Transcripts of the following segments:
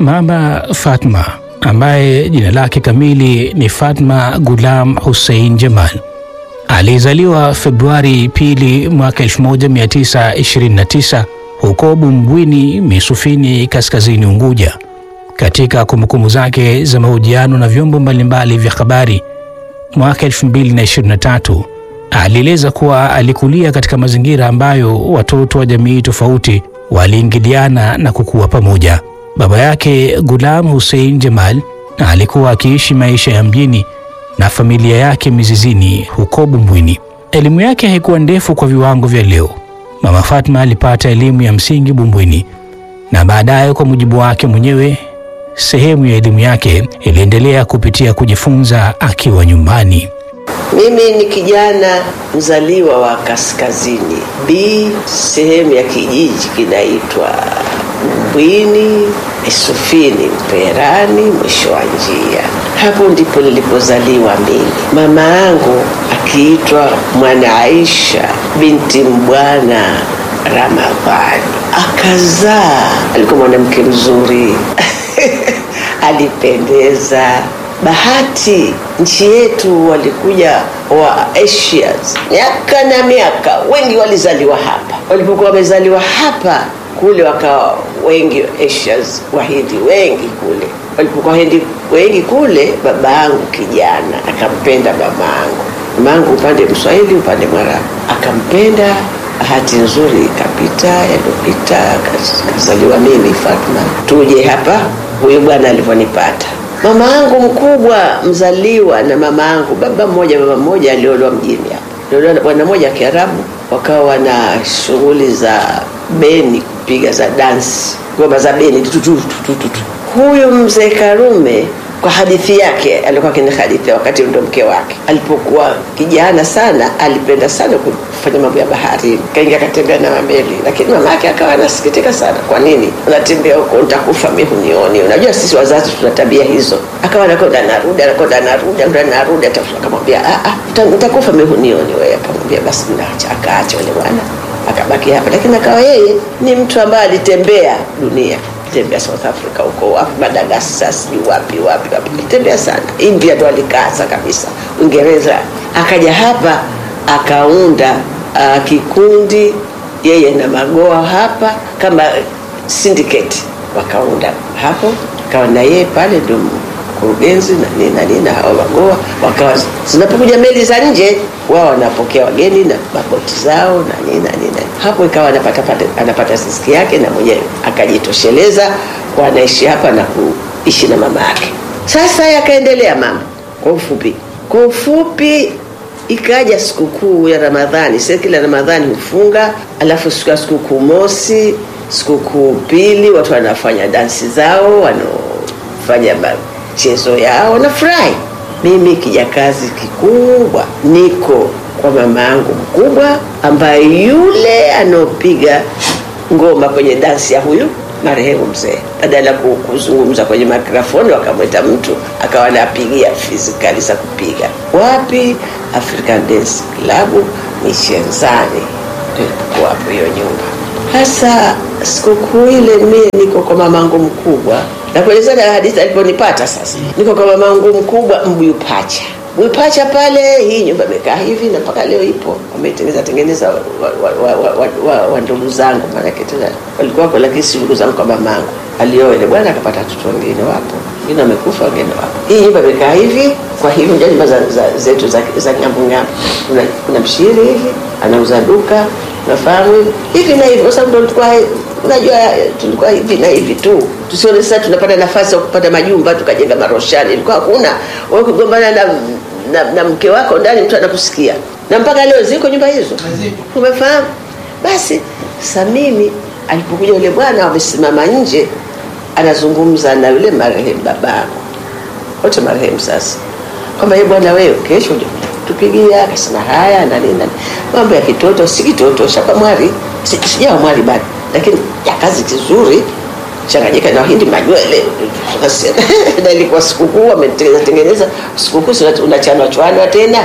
Mama Fatma ambaye jina lake kamili ni Fatma Gulam Hussein Jamal alizaliwa Februari pili mwaka 1929 huko Bumbwini Misufini, kaskazini Unguja. Katika kumbukumbu zake za mahojiano na vyombo mbalimbali vya habari mwaka 2023 alieleza kuwa alikulia katika mazingira ambayo watoto wa jamii tofauti waliingiliana na kukua pamoja. Baba yake Gulam Hussein Jamal alikuwa akiishi maisha ya mjini na familia yake Mizizini huko Bumbwini. Elimu yake haikuwa ndefu kwa viwango vya leo. Mama Fatma alipata elimu ya msingi Bumbwini na baadaye, kwa mujibu wake mwenyewe, sehemu ya elimu yake iliendelea kupitia kujifunza akiwa nyumbani. Mimi ni kijana mzaliwa wa kaskazini B, sehemu ya kijiji kinaitwa Mbwini Isufini Mperani, mwisho wa njia. Hapo ndipo nilipozaliwa mimi. Mama yangu akiitwa Mwana Aisha binti Mbwana Ramadhani, akazaa. Alikuwa mwanamke mzuri alipendeza bahati nchi yetu walikuja wa Asians miaka na miaka, wengi walizaliwa hapa. Walipokuwa wamezaliwa hapa, kule wakawa wengi Asians, wahindi wengi kule. Walipokuwa wahindi wengi kule, baba yangu kijana akampenda mama yangu, mama yangu upande Mswahili, upande Mwarabu, akampenda. Bahati nzuri ikapita, yaliyopita, kazaliwa mimi Fatma. Tuje hapa, huyu bwana alivyonipata Mama yangu mkubwa mzaliwa na mama yangu baba mmoja mama mmoja aliolewa mjini hapa, aliolewa na bwana mmoja Kiarabu, wakawa na shughuli za beni, kupiga za dansi, ngoma za beni tutu, tutu. Huyu mzee Karume kwa hadithi yake alikuwa kina hadithi wakati ndo mke wake alipokuwa kijana sana, alipenda sana kufanya mambo ya bahari, kaingia katembea na mameli, lakini mama yake akawa anasikitika sana. Kwa nini unatembea huko, nitakufa mimi hunioni? Unajua sisi wazazi tuna tabia hizo. Akawa anakwenda narudi, anakwenda narudi, narudi, akamwambia nitakufa mimi hunioni wewe. Akamwambia basi mnaacha, akaacha yule bwana akabaki hapa, lakini akawa yeye ni mtu ambaye alitembea dunia tembea South Africa huko wapi Madagascar sijui wapi wapi wapi, alitembea sana. India ndo alikaza kabisa, Uingereza. Akaja hapa akaunda uh, kikundi yeye na Magoa hapa kama syndicate, wakaunda hapo, akawa na yeye pale ndo mkurugenzi na nini na nini, na hao Magoa wakawa zinapokuja meli za nje, wao wanapokea wageni na maboti zao na nini na nini. Hapo ikawa anapata anapata riziki yake na mwenyewe akajitosheleza kwa anaishi hapa na kuishi na mama yake. Sasa yakaendelea mama, kwa ufupi, kwa ufupi ikaja sikukuu ya Ramadhani. Sasa kila Ramadhani hufunga, alafu siku ya sikukuu mosi, sikukuu pili, watu wanafanya dansi zao, wanaofanya michezo yao, wanafurahi. Mimi kijakazi kikubwa niko kwa mama yangu mkubwa, ambaye yule anaopiga ngoma kwenye dansi ya huyu marehemu mzee, badala ya kuzungumza kwenye mikrofoni, wakamwita mtu akawa anapigia fizikali za kupiga. Wapi? African Dance Club Michenzani, ndio hapo hiyo nyumba. Hasa sikukuu ile mimi niko kwa mamangu mkubwa, na kuelezea hadithi aliponipata. Sasa niko kwa mamangu mkubwa Mbuyu Pacha Mwipacha pale, hii nyumba imekaa hivi na mpaka leo ipo, wametengeneza tengeneza wa, wa, wa, wa, wa, wa ndugu zangu, maanake tena walikuwa wako, lakini si ndugu zangu kwa mamangu. Alioa ile bwana akapata watoto wengine, wapo wengine wamekufa, wengine wapo. Hii nyumba imekaa hivi, kwa hivi ndio nyumba za, za, zetu za, za ngambo ngambo. Kuna, kuna mshiri hivi anauza duka, nafahamu hivi na hivi, kwa sababu ndo tulikuwa unajua tulikuwa hivi na hivi tu, tusione sasa tunapata nafasi ya kupata majumba tukajenga maroshani. Ilikuwa hakuna wewe kugombana na, na, na mke wako ndani, mtu anakusikia, na mpaka leo ziko nyumba hizo, umefahamu? Basi sasa mimi alipokuja yule bwana, wamesimama nje, anazungumza na yule marehemu babangu, wote marehemu sasa, kwamba yeye bwana, wewe kesho tupigia. Akasema haya na nini na mambo ya kitoto, si kitoto, shaka mwari, sijawa mwari bado lakini ya kazi kizuri changanyika na wahindi manywele na ilikuwa sikukuu wametengeneza tengeneza sikukuu unachanwa chwanwa tena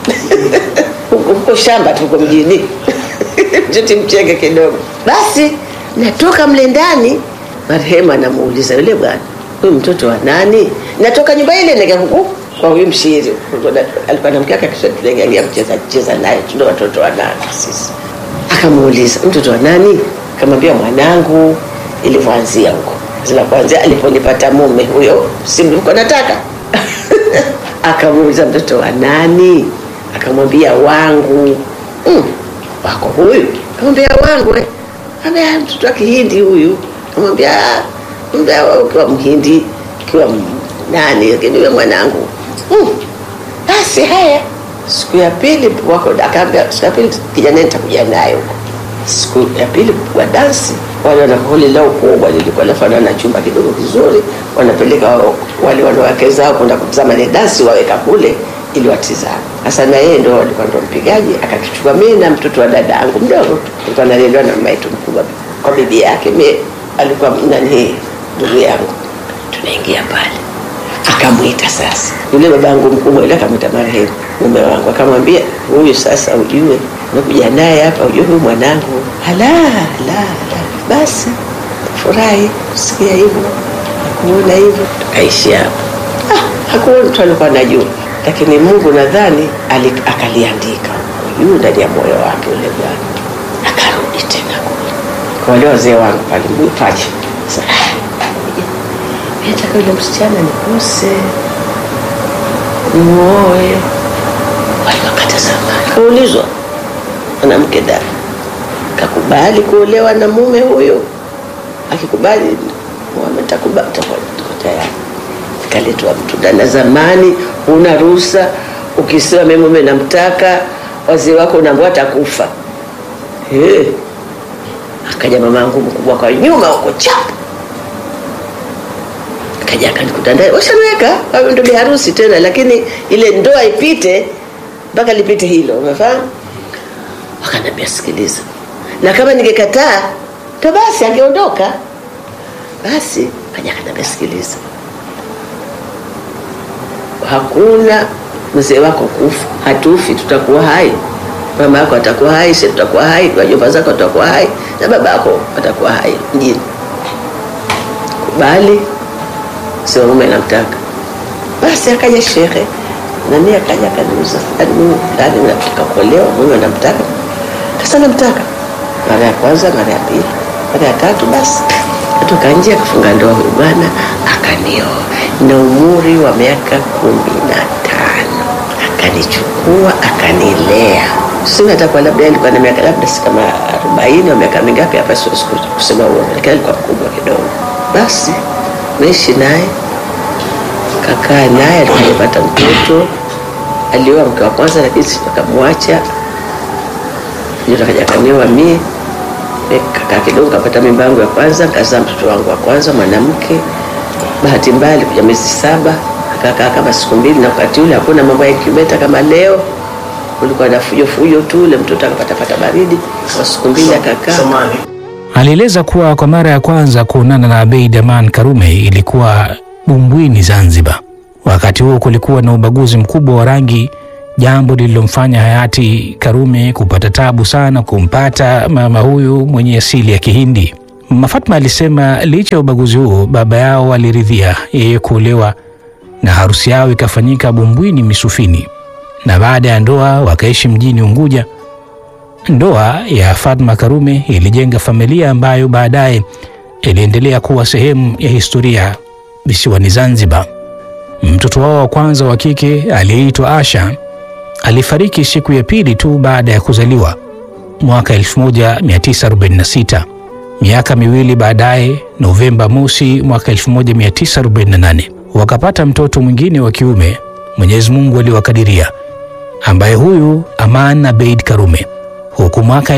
huko shamba tuko mjini mcheti mchenge kidogo basi natoka mle ndani marehemu anamuuliza yule bwana huyu mtoto wa nani? Natoka nyumba ile nikaenda huku kwa huyu mshiri, alikuwa na mke wake, kisha tuliingia kucheza cheza naye, tuna watoto wa nani sisi. Akamuuliza mtoto wa nani? Akamwambia mwanangu. Ilivyoanzia huko zila kuanzia aliponipata mume huyo, si mlikuwa nataka akamuuliza mtoto wa nani? Akamwambia wangu. Mm, wako huyu? Akamwambia wangu. eh. Akamwambia mtoto wa Kihindi huyu. Akamwambia mbea ukiwa Mhindi ukiwa m- nani, lakini wewe mwanangu. Mm, basi haya. Siku ya pili wako akaambia, siku ya pili kijana nitakuja naye huko. Siku ya pili kupigwa dansi, wale wana holi lao kubwa lilikuwa lafanana na chumba kidogo kizuri, wanapeleka wao- wale wanawake zao kwenda kutazama ile dansi, waweka kule ili watizame. Sasa na yeye ndo alikuwa ndo mpigaji, akatuchukua mimi na mtoto wa dada yangu mdogo, alikuwa analelewa na mama yetu mkubwa kwa bibi yake, mimi alikuwa nani, ndugu yangu. Tunaingia pale, akamwita sasa yule baba yangu mkubwa ile, akamwita marehemu mume wangu, akamwambia huyu sasa, ujue nakuja naye hapa, ujue huyu mwanangu. Ala, la, la, basi furahi kusikia hivyo, kuona hivyo, tukaishi hapo. Ah, hakuwa mtu alikuwa anajua, lakini Mungu nadhani ali- akaliandika juu ndani ya moyo wake ule bwana, akarudi tena kule kwa wale wazee wangu pale Mwipaji. Sasa ah, mimi nataka yule msichana nikose nimuoe. Wale wakati zamani kaulizwa mwanamke da kakubali kuolewa na mume huyo, akikubali Muhammad takubali, takuwa tuko tayari. Kaletwa mtu da, na zamani huna ruhusa, ukisema mimi mume namtaka, wazee wako unaambiwa atakufa. Eh, akaja mama yangu mkubwa kwa nyuma huko chap kaja akanikuta ndani, washamweka hayo ndo biharusi tena, lakini ile ndoa ipite mpaka lipite hilo, umefahamu? Wakaniambia sikiliza, na kama ningekataa to basi angeondoka. Basi kaja akaniambia sikiliza, hakuna mzee wako kufa, hatufi, tutakuwa hai. Mama yako atakuwa hai, sisi tutakuwa hai, wajomba zako watakuwa hai, na baba yako atakuwa hai mjini. Kubali sio mume namtaka. Basi akaja shekhe nani akaja akaniuza fulani nataka kuolewa, mume namtaka. Sasa namtaka mara ya kwanza, mara ya pili, mara ya tatu, basi atoka nje akafunga ndoa huyu bwana akanioa na umri wa miaka kumi na tano akanichukua akanilea. Sina atakuwa labda alikuwa na miaka labda si kama arobaini au miaka mingapi hapa, siwezi kusema huo, lakini alikuwa mkubwa kidogo. Basi naishi naye kakaa naye, alikuwa amepata mtoto, alioa mke wa kwanza, lakini akamwacha. Ndio akaja kanioa mie, kakaa kidogo, kapata mimba yangu ya kwanza, kazaa mtoto wangu wa kwanza mwanamke. Bahati mbaya alikuja miezi saba, akakaa kama siku mbili, na wakati ule hakuna mambo ya incubator kama leo, kulikuwa na fujo fujo tu. Ule mtoto akapatapata baridi kwa siku mbili, akakaa Alieleza kuwa kwa mara ya kwanza kuonana na Abeid Aman Karume ilikuwa Bumbwini, Zanzibar. Wakati huo kulikuwa na ubaguzi mkubwa wa rangi, jambo lililomfanya hayati Karume kupata tabu sana kumpata mama huyu mwenye asili ya Kihindi. Mama Fatma alisema licha ya ubaguzi huo, baba yao aliridhia yeye kuolewa na harusi yao ikafanyika Bumbwini Misufini, na baada ya ndoa wakaishi mjini Unguja. Ndoa ya Fatma Karume ilijenga familia ambayo baadaye iliendelea kuwa sehemu ya historia visiwani Zanzibar. Mtoto wao wa kwanza wa kike aliyeitwa Asha alifariki siku ya pili tu baada ya kuzaliwa mwaka 1946. Miaka miwili baadaye, Novemba mosi mwaka 1948, wakapata mtoto mwingine wa kiume Mwenyezi Mungu aliwakadiria, ambaye huyu Aman Abeid Karume huku mwaka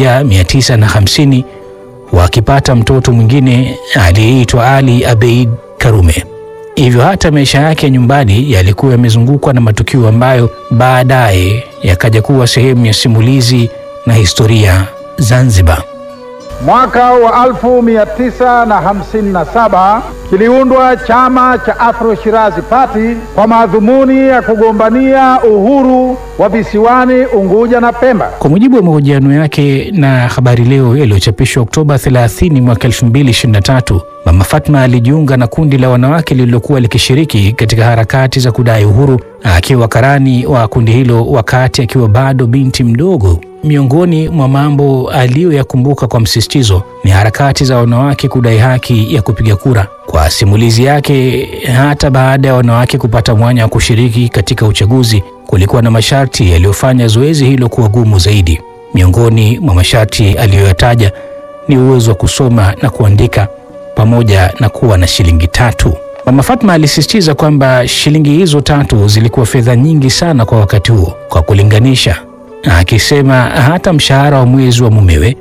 1950 wakipata mtoto mwingine aliyeitwa Ali Abeid Karume. Hivyo hata maisha yake ya nyumbani yalikuwa yamezungukwa na matukio ambayo baadaye yakaja kuwa sehemu ya simulizi na historia Zanzibar. Mwaka wa 1957 kiliundwa chama cha Afro Shirazi Party kwa madhumuni ya kugombania uhuru wa visiwani Unguja na Pemba. Kwa mujibu wa mahojiano yake na Habari Leo yaliyochapishwa Oktoba 30 mwaka 2023, Mama Fatma alijiunga na kundi la wanawake lililokuwa likishiriki katika harakati za kudai uhuru, akiwa karani wa kundi hilo wakati akiwa bado binti mdogo. Miongoni mwa mambo aliyoyakumbuka kwa msisitizo ni harakati za wanawake kudai haki ya kupiga kura. Kwa simulizi yake, hata baada ya wanawake kupata mwanya wa kushiriki katika uchaguzi, kulikuwa na masharti yaliyofanya zoezi hilo kuwa gumu zaidi. Miongoni mwa masharti aliyoyataja ni uwezo wa kusoma na kuandika pamoja na kuwa na shilingi tatu. Mama Fatma alisisitiza kwamba shilingi hizo tatu zilikuwa fedha nyingi sana kwa wakati huo kwa kulinganisha, akisema hata mshahara wa mwezi wa mumewe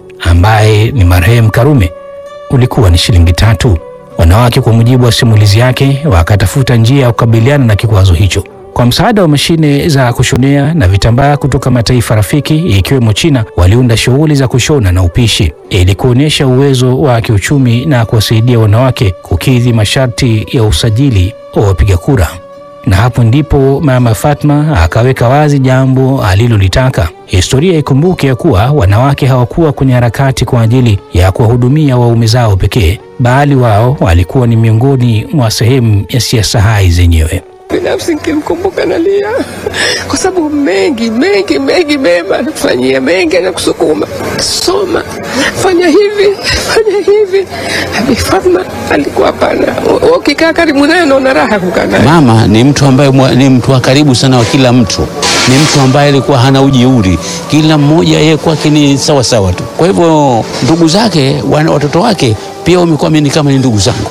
ambaye ni marehemu Karume ulikuwa ni shilingi tatu. Wanawake, kwa mujibu wa simulizi yake, wakatafuta njia ya kukabiliana na kikwazo hicho kwa msaada wa mashine za kushonea na vitambaa kutoka mataifa rafiki ikiwemo China. Waliunda shughuli za kushona na upishi ili kuonyesha uwezo wa kiuchumi na kuwasaidia wanawake kukidhi masharti ya usajili wa wapiga kura. Na hapo ndipo Mama Fatma akaweka wazi jambo alilolitaka. Historia ikumbuke ya kuwa wanawake hawakuwa kwenye harakati kwa ajili ya kuwahudumia waume zao pekee, bali wao walikuwa ni miongoni mwa sehemu ya siasa hai zenyewe. Binafsi nikimkumbuka nalia, kwa sababu mengi mengi mengi mema anakufanyia, mengi anakusukuma, soma, fanya hivi, fanya hivi. Bi Fatma alikuwa hapana, ukikaa karibu naye unaona raha kukaa naye. Mama ni mtu ambaye mwa- ni mtu wa karibu sana wa kila mtu, ni mtu ambaye alikuwa hana ujeuri, kila mmoja yeye kwake ni sawa sawa tu. Kwa hivyo ndugu zake, wana- watoto wake pia wamekuwa mimi kama ni ndugu zangu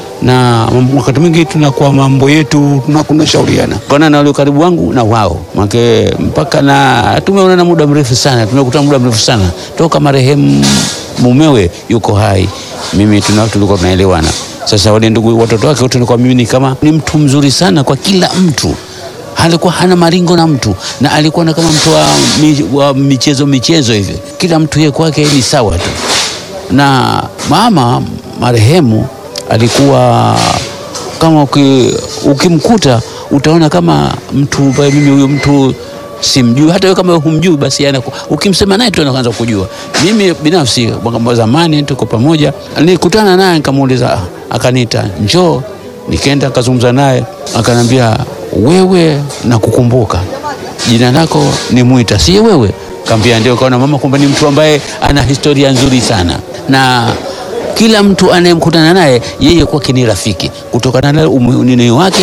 na wakati mwingi tunakuwa mambo yetu tunakuna shauriana kana na wale karibu wangu na wao make mpaka na tumeonana muda mrefu sana, tumekutana muda mrefu sana toka marehemu mumewe yuko hai, mimi tuna tulikuwa tunaelewana. Sasa wale ndugu watoto wake wote tulikuwa mimi ni kama ni mtu mzuri sana kwa kila mtu alikuwa hana maringo na mtu na alikuwa na kama mtu wa, mi, wa michezo michezo hivi, kila mtu yeye kwake ni sawa tu na mama marehemu alikuwa kama uki, ukimkuta utaona kama mtu ambaye mimi huyo mtu simjui, hata wewe kama humjui, basi yana ukimsema naye tu anaanza kujua. Mimi binafsi mwaka zamani tuko pamoja, nilikutana naye nikamuuliza, ah, akaniita njoo, nikaenda nikazungumza naye, akanambia wewe, nakukumbuka jina lako ni Mwita, si wewe? Kaambia ndio. Kaona mama kwamba ni mtu ambaye ana historia nzuri sana na kila mtu anayemkutana naye yeye kwake ni rafiki, kutokana na unini wake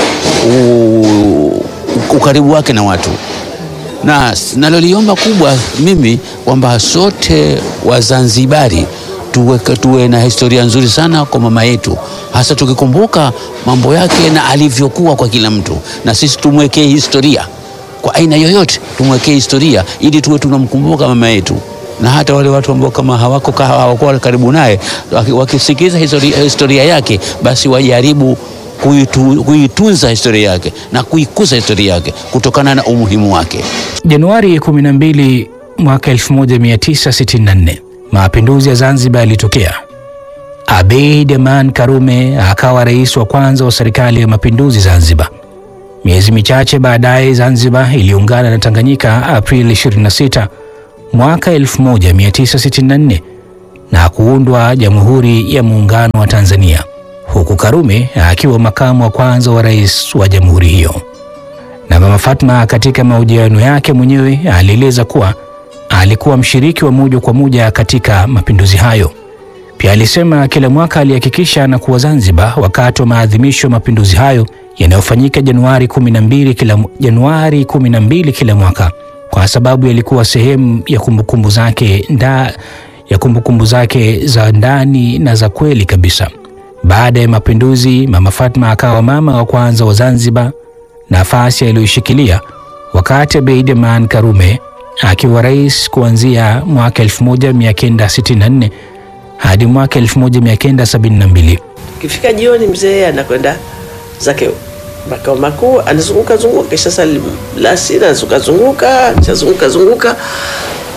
u- ukaribu wake na watu, na naloliomba kubwa mimi kwamba sote Wazanzibari tuwe, tuwe na historia nzuri sana kwa mama yetu, hasa tukikumbuka mambo yake na alivyokuwa kwa kila mtu, na sisi tumwekee historia kwa aina yoyote, tumwekee historia ili tuwe tunamkumbuka mama yetu na hata wale watu ambao kama hawako ka- hawakuwa karibu naye waki- wakisikiliza historia, historia yake basi wajaribu kuitu, kuitunza historia yake na kuikuza historia yake kutokana na umuhimu wake. Januari 12 mwaka 1964 mapinduzi ya Zanzibar yalitokea. Abeid Aman Karume akawa rais wa kwanza wa serikali ya mapinduzi Zanzibar. Miezi michache baadaye, Zanzibar iliungana na Tanganyika Aprili 26 mwaka 1964 na kuundwa Jamhuri ya Muungano wa Tanzania, huku Karume akiwa makamu wa kwanza wa rais wa jamhuri hiyo na Mama Fatma katika mahojiano yake mwenyewe alieleza kuwa alikuwa mshiriki wa moja kwa moja katika mapinduzi hayo. Pia alisema kila mwaka alihakikisha anakuwa Zanzibar wakati wa maadhimisho ya mapinduzi hayo yanayofanyika Januari 12 kila, Januari 12 kila mwaka kwa sababu yalikuwa sehemu ya kumbukumbu zake nda, ya kumbukumbu zake za ndani na za kweli kabisa. Baada ya mapinduzi, Mama Fatma akawa mama wa kwanza wa Zanzibar, nafasi aliyoishikilia wakati Abeid Aman Karume akiwa rais kuanzia mwaka 1964 hadi mwaka 1972. Ikifika jioni, mzee anakwenda zake makao makuu, anazunguka zunguka, kisha sali lasiri, anazunguka zunguka, chazunguka zunguka,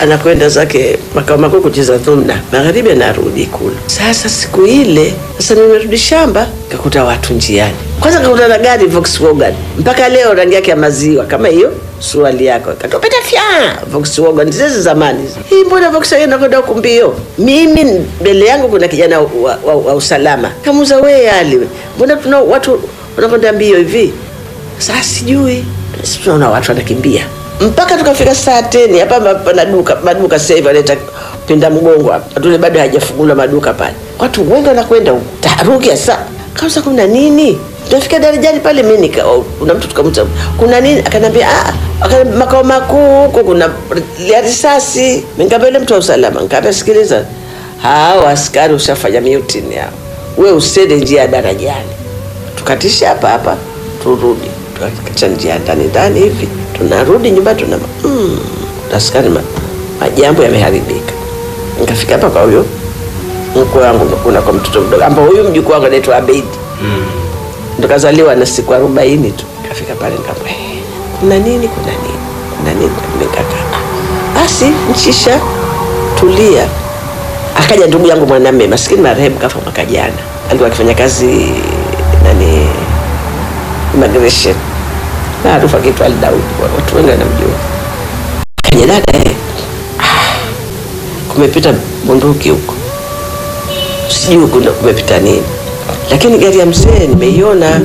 anakwenda zake makao makuu kucheza dhumna, magharibi anarudi Ikulu. Sasa siku ile sasa nimerudi shamba, kakuta watu njiani. Kwanza kakuta na gari Volkswagen, mpaka leo rangi yake ya maziwa kama hiyo suali yako katopeta fya Volkswagen zile zamani hii, mbona Volkswagen nakwenda huku mbio? Mimi mbele yangu kuna kijana wa, wa, wa usalama kamuza, we Ali, mbona tuna watu wanakwenda mbio hivi? Sasa sijui, sisi tunaona watu wanakimbia mpaka tukafika saa teni hapa pana duka maduka sasa hivi analeta pinda mgongo hapa tule bado hajafungula maduka pale, watu wengi wanakwenda huko taharuki. Sasa kauza kuna nini? Tunafika darajani pale, mimi nika kuna mtu tukamta kuna nini, akanambia ah, akaniambia makao makuu huko kuna ya risasi. Nikamwambia yule mtu wa usalama, nikamwambia sikiliza, hao askari ushafanya mutiny hao, we usende njia ya darajani, tukatisha hapa hapa turudi, tukacha njia ndani ndani hivi tunarudi nyumbani tuna mm, askari ma, majambo yameharibika. Nikafika hapa kwa huyo mkwe wangu, kuna kwa mtoto mdogo ambao huyu mjukuu wangu anaitwa Abeidi mm. ndo kazaliwa na siku arobaini tu. Kafika pale nikamwambia hey, kuna nini, kuna nini, kuna nini? Nikakaa basi, nchisha tulia. Akaja ndugu yangu mwanamume maskini, marehemu, kafa mwaka jana, alikuwa akifanya kazi nani immigration maarufu akiitwa Ali Daudi, watu wengi wanamjua. Kaja dada, eh, ah, kumepita bunduki huko, sijui kuna kumepita nini, lakini gari ya mzee nimeiona,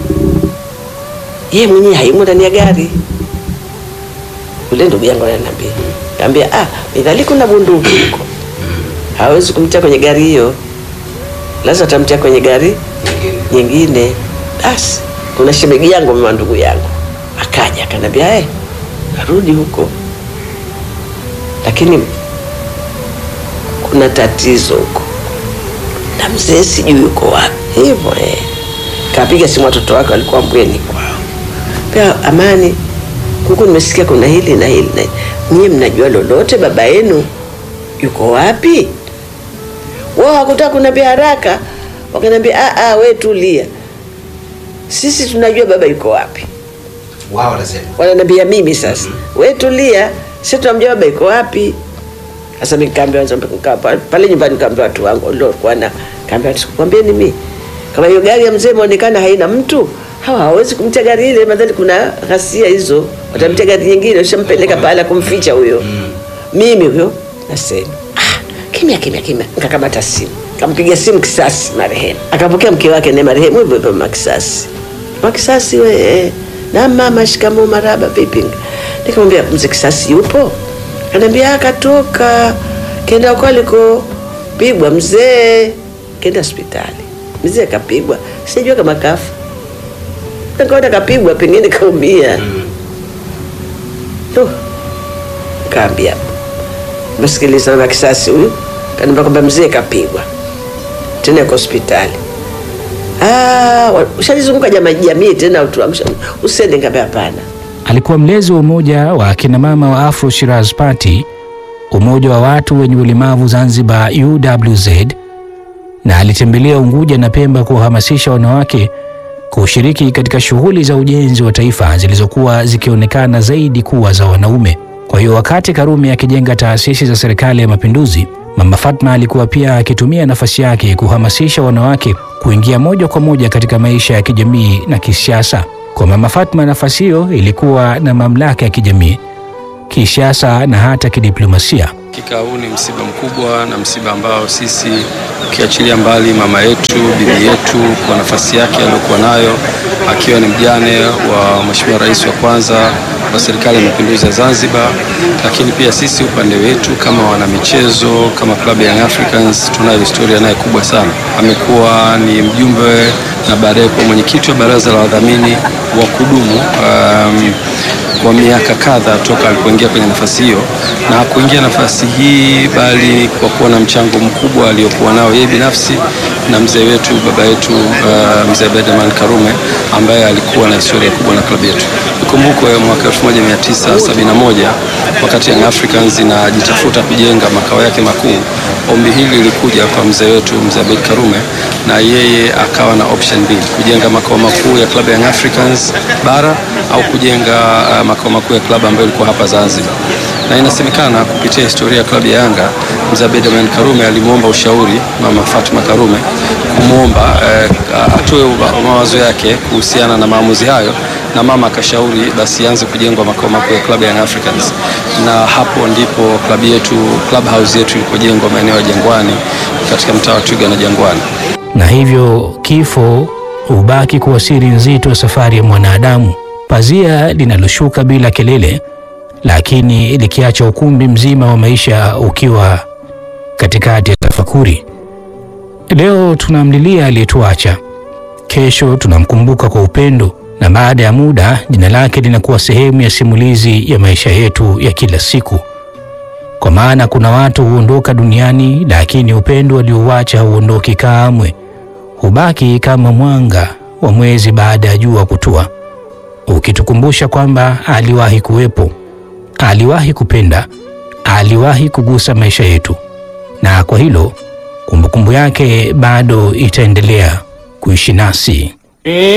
yeye mwenyewe haimo ndani ya gari. Ule ndugu yangu ananiambia, kaambia ah, midhali kuna bunduki huko, hawezi kumtia kwenye gari hiyo, lazima atamtia kwenye gari nyingine. Basi kuna shemegi yangu mama ndugu yangu akaja akanambia, hey, narudi huko, lakini kuna tatizo huko na mzee sijui yuko wapi. Hivyo eh, kapiga simu watoto wake walikuwa mbweni kwao, pia Amani, huku nimesikia kuna hili na hili na hili, nyie mnajua lolote? Baba yenu yuko wapi? Wao hakutaka kuniambia haraka, wakaniambia ah, ah, we tulia, sisi tunajua baba yuko wapi wao wanasema wananiambia mimi sasa, we tulia, sisi tunamjua baba iko wapi. Sasa nikaambia pale nyumbani, nikaambia watu wangu waliokuwa na kaambia, sikwambieni mimi kama hiyo gari ya mzee imeonekana haina mtu, hawa hawezi kumtia gari ile, madhali kuna ghasia hizo, watamtia gari nyingine, ushampeleka pahala kumficha huyo. Mimi huyo nasema ah, kimya kimya kimya, nikakamata simu, kampigia simu Kisasi marehemu, akapokea mke wake na marehemu hivyo hivyo, Makisasi Makisasi we eh. Na mama, shikamoo, maraba, vipi? Nikamwambia mzee Kisasi yupo? Ananiambia akatoka kenda huko alikopigwa mzee, kenda hospitali. Mzee kapigwa, sijua kama kafa, nikaona kapigwa, pengine kaumia. Ndo kaambia msikiliza, na Kisasi huyu kaniambia kwamba mzee kapigwa tena yuko hospitali. Ah, ushalizunguka jamii jamii tena usende ngabe? Hapana. Alikuwa mlezi wa umoja wa akina mama wa Afro Shiraz Party, umoja wa watu wenye ulemavu Zanzibar UWZ, na alitembelea Unguja na Pemba kuwahamasisha wanawake kushiriki katika shughuli za ujenzi wa taifa zilizokuwa zikionekana zaidi kuwa za wanaume. Kwa hiyo wakati Karume akijenga taasisi za serikali ya mapinduzi, Mama Fatma alikuwa pia akitumia nafasi yake kuhamasisha wanawake kuingia moja kwa moja katika maisha ya kijamii na kisiasa. Kwa Mama Fatma, nafasi hiyo ilikuwa na mamlaka ya kijamii, kisiasa na hata kidiplomasia. Hakika huu ni msiba mkubwa na msiba ambao sisi ukiachilia mbali mama yetu, bibi yetu, kwa nafasi yake aliyokuwa nayo akiwa ni mjane wa Mheshimiwa Rais wa kwanza wa Serikali ya Mapinduzi ya Zanzibar, lakini pia sisi upande wetu kama wanamichezo, kama klabu ya Young Africans tunayo historia naye kubwa sana. Amekuwa ni mjumbe na baadaye kuwa mwenyekiti wa baraza la wadhamini wa kudumu um, kwa miaka kadhaa toka alipoingia kwenye nafasi hiyo, na hakuingia nafasi hii bali kwa kuwa na mchango mkubwa aliokuwa nao yeye binafsi na mzee wetu baba yetu uh, mzee Abeid Karume ambaye alikuwa na historia kubwa na klabu yetu. Ikumbukwe mwaka 1971 wakati Young Africans inajitafuta kujenga makao yake makuu, ombi hili lilikuja kwa mzee wetu mzee Abeid Karume, na yeye akawa na option mbili, kujenga makao makuu ya klabu ya Young Africans bara au kujenga uh, makao makuu ya klabu ambayo ilikuwa hapa Zanzibar. na inasemekana kupitia historia ya klabu ya Yanga, mzee Abeid Amani Karume alimwomba ushauri mama Fatma Karume kumwomba eh, atoe mawazo yake kuhusiana na maamuzi hayo, na mama akashauri basi ianze kujengwa makao makuu ya klabu ya Young Africans, na hapo ndipo klabu yetu club house yetu ilipojengwa maeneo ya Jangwani katika mtaa wa Twiga na Jangwani. na hivyo kifo hubaki kuwa siri nzito ya safari ya mwanadamu, pazia linaloshuka bila kelele, lakini likiacha ukumbi mzima wa maisha ukiwa katikati ya tafakuri. Leo tunamlilia aliyetuacha, kesho tunamkumbuka kwa upendo, na baada ya muda jina lake linakuwa sehemu ya simulizi ya maisha yetu ya kila siku. Kwa maana kuna watu huondoka duniani, lakini upendo aliouacha hauondoki kamwe, hubaki kama mwanga wa mwezi baada ya jua kutua, ukitukumbusha kwamba aliwahi kuwepo, aliwahi kupenda, aliwahi kugusa maisha yetu, na kwa hilo kumbukumbu yake bado itaendelea kuishi nasi.